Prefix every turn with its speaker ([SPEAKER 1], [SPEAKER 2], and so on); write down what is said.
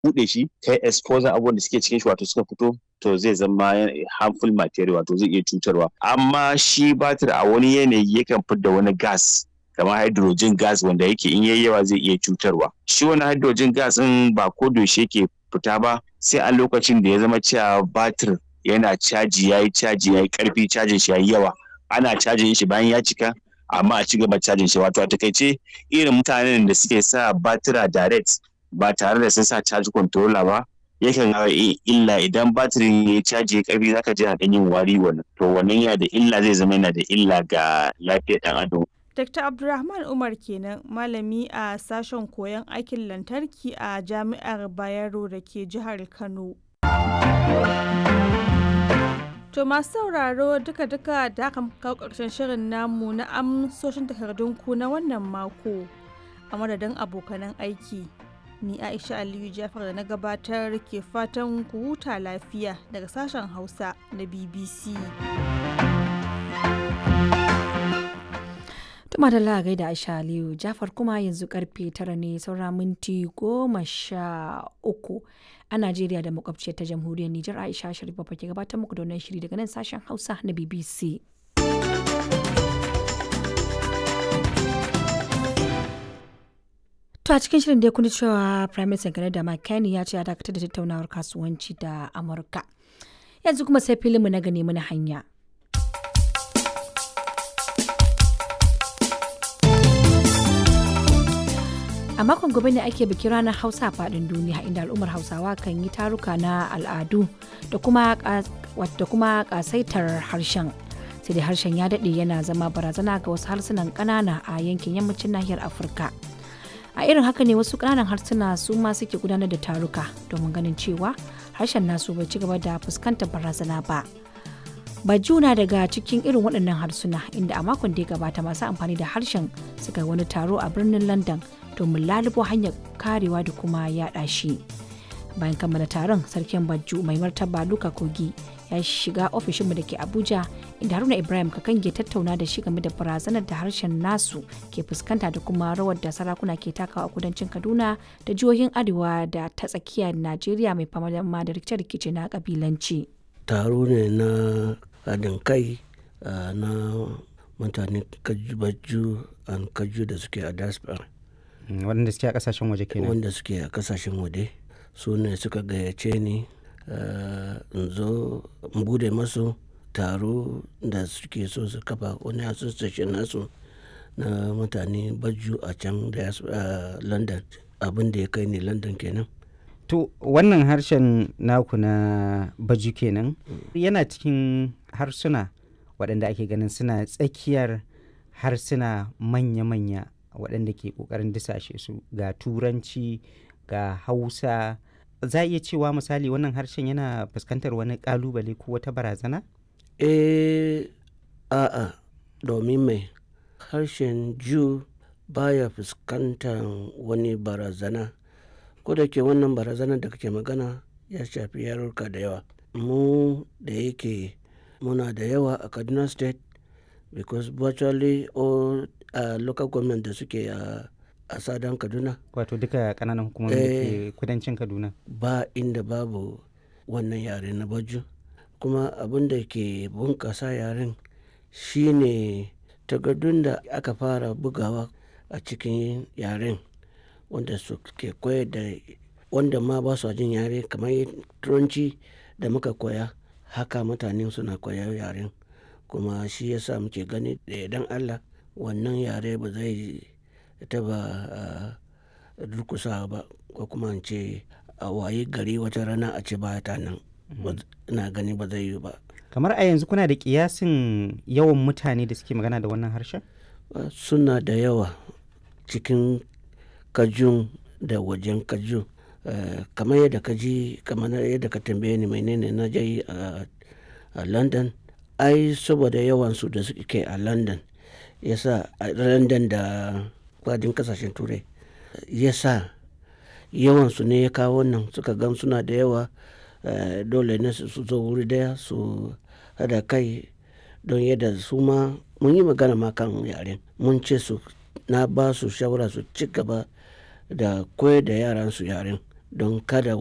[SPEAKER 1] buɗe shi kai exposure abubuwan da suke cikin shi wato suka fito to zai zama harmful material wato zai iya cutarwa amma shi batir a wani yanayi yakan fidda wani gas kamar hydrogen gas wanda yake in yayi yawa zai iya cutarwa shi wani hydrogen gas din ba ko yaushe yake fita ba sai a lokacin da ya zama cewa batir yana caji yayi caji yayi karfi cajin shi yayi yawa ana cajin shi bayan ya cika amma a ci gaba cajin shi wato a takaice irin mutanen da suke sa batira direct ba tare da sun sa charge controller ba yakan illa idan batirin ya caji ya karfi zaka ji haɗin yin wari wannan to wannan yana da illa zai zama yana da illa ga lafiyar ɗan adam
[SPEAKER 2] Dr. Abdulrahman Umar kenan malami a sashen koyon aikin lantarki a Jami'ar Bayero da ke jihar Kano. To masu sauraro duka-duka da aka kawo ƙarshen shirin namu na amsoshin takardunku na wannan mako a madadin abokanan aiki. Ni Aisha Aliyu Jafar da na gabatar ke fatan ku huta lafiya daga sashen Hausa na BBC.
[SPEAKER 3] Tuma da lagai da Aisha Aliyu Jafar kuma yanzu karfe tara ne saura minti goma sha uku a Najeriya da makwabciyar ta jamhuriyar Nijar Aisha Sharif Baba ke gabatar muku da wannan shiri daga nan sashen Hausa na BBC. To a cikin shirin da ya kuni cewa Prime Minister Canada Mike Carney ya ce ya dakatar da tattaunawar kasuwanci da Amurka. Yanzu kuma sai filinmu na gane mana hanya. a makon gobe ne ake bikin ranar hausa a faɗin duniya inda al'ummar hausawa kan yi taruka na al'adu da kuma ƙasaitar harshen sai dai harshen ya daɗe yana zama barazana ga wasu harsunan ƙanana a yankin yammacin nahiyar afirka a irin haka ne wasu ƙananan harsuna su ma suke gudanar da taruka domin ganin cewa harshen nasu bai ci gaba da fuskantar barazana ba bajuna daga cikin irin waɗannan harsuna inda a makon da ya gabata masu amfani da harshen suka wani taro a birnin london domin lalubo hanyar karewa da kuma yaɗa shi bayan kammala taron sarkin bajju mai martaba luka kogi ya shiga ofishinmu da ke abuja inda haruna ibrahim kakange tattauna da shi game da barazanar da harshen nasu ke fuskanta da kuma rawar da sarakuna ke takawa a kudancin kaduna da jihohin arewa da ta tsakiyar najeriya mai fama da rikice-rikice na kabilanci
[SPEAKER 4] taro ne na haɗin kai na mutane kaju an kaju da suke a diaspora
[SPEAKER 5] waɗanda suke a ƙasashen waje kenan
[SPEAKER 4] wanda suke a ƙasashen waje su ne suka gayyace ni in zo in bude masu taro da suke so su kafa wani association nasu na mutane baju a can da london abin da ya kai ne london kenan
[SPEAKER 5] to wannan harshen naku na baju kenan yana cikin harsuna waɗanda ake ganin suna tsakiyar harsuna manya-manya waɗanda ke ƙoƙarin disashe su ga turanci ga hausa za a iya cewa misali wannan harshen yana fuskantar wani ƙalubale ko wata barazana?
[SPEAKER 4] eh a'a domin mai harshen ju baya fuskantar wani barazana ko da ke wannan barazanar da kake magana ya shafi yarurka da yawa mu da yake muna da yawa a kaduna state because virtually all uh, local government da suke a uh, sadan kaduna
[SPEAKER 5] wato duka kananan hukumomi da ke kudancin kaduna
[SPEAKER 4] ba inda babu wannan yare na baju kuma abin da ke bunkasa yaren shine takardun da aka fara bugawa a cikin yaren wanda su ke koyar da wanda ma ba su jin yare kamar turanci da muka koya haka mutane suna koyar yaren kuma shi yasa muke gani da idan allah wannan yare ba zai taba durkusa ba ko kuma ce a waye gari wata rana a ce ba ta nan ina gani ba zai yi ba
[SPEAKER 5] kamar a yanzu kuna da kiyasin yawan mutane da suke magana da wannan harshen
[SPEAKER 4] suna da yawa cikin kajun da wajen kajun kamar yadda ka ji kamar yadda ka tambaye ni menene na je a london ai saboda yawansu da suke a london yasa a london da kwadin kasashen turai yasa yawansu ne ya kawo nan suka gan suna da yawa dole ne su zo wuri daya su hada kai don yadda su ma mun yi magana ma kan yaren mun ce su na ba su shawara su ci gaba da koyar da yaran su yaren don kada